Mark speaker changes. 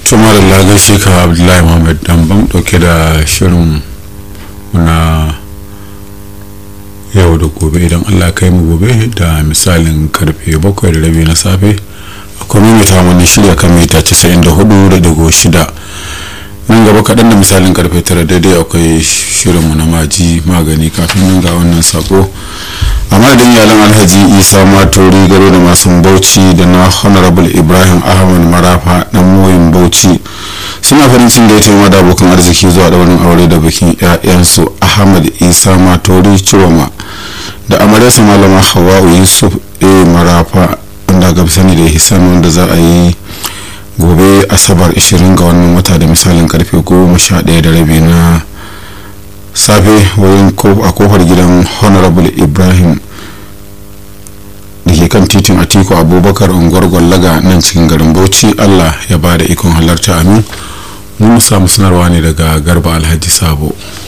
Speaker 1: tuma da lagai ka abdullahi muhammad dambam dauke da shirin na yau da gobe idan allah kai mu gobe da misalin karfe bakwai da rabi na safe akwai mimita wani shirya kan mita 94.6 nan gaba kaɗan da misalin karfe tara daidai akwai shirinmu na maji magani kafin nan ga wannan sako a madadin iyalan alhaji isa matori garo da masu bauchi da na honorable ibrahim ahmad marafa dan moyin bauchi suna farin cin da ya taimaka da abokan arziki zuwa daurin aure da bikin 'ya'yansu ahmad isa matori ciwama da amaryarsa malama hawa'u yusuf a marafa wanda ga sani da hisan wanda za a yi gobe asabar 20 ga wannan wata da misalin karfe 11 da rabi na safe wurin a kofar gidan honorable ibrahim da ke kan titin atiku abubakar unguwar gwallaga nan cikin garin bauchi allah ya ba da ikon halarta amin mun samu sanarwa ne daga garba alhaji sabo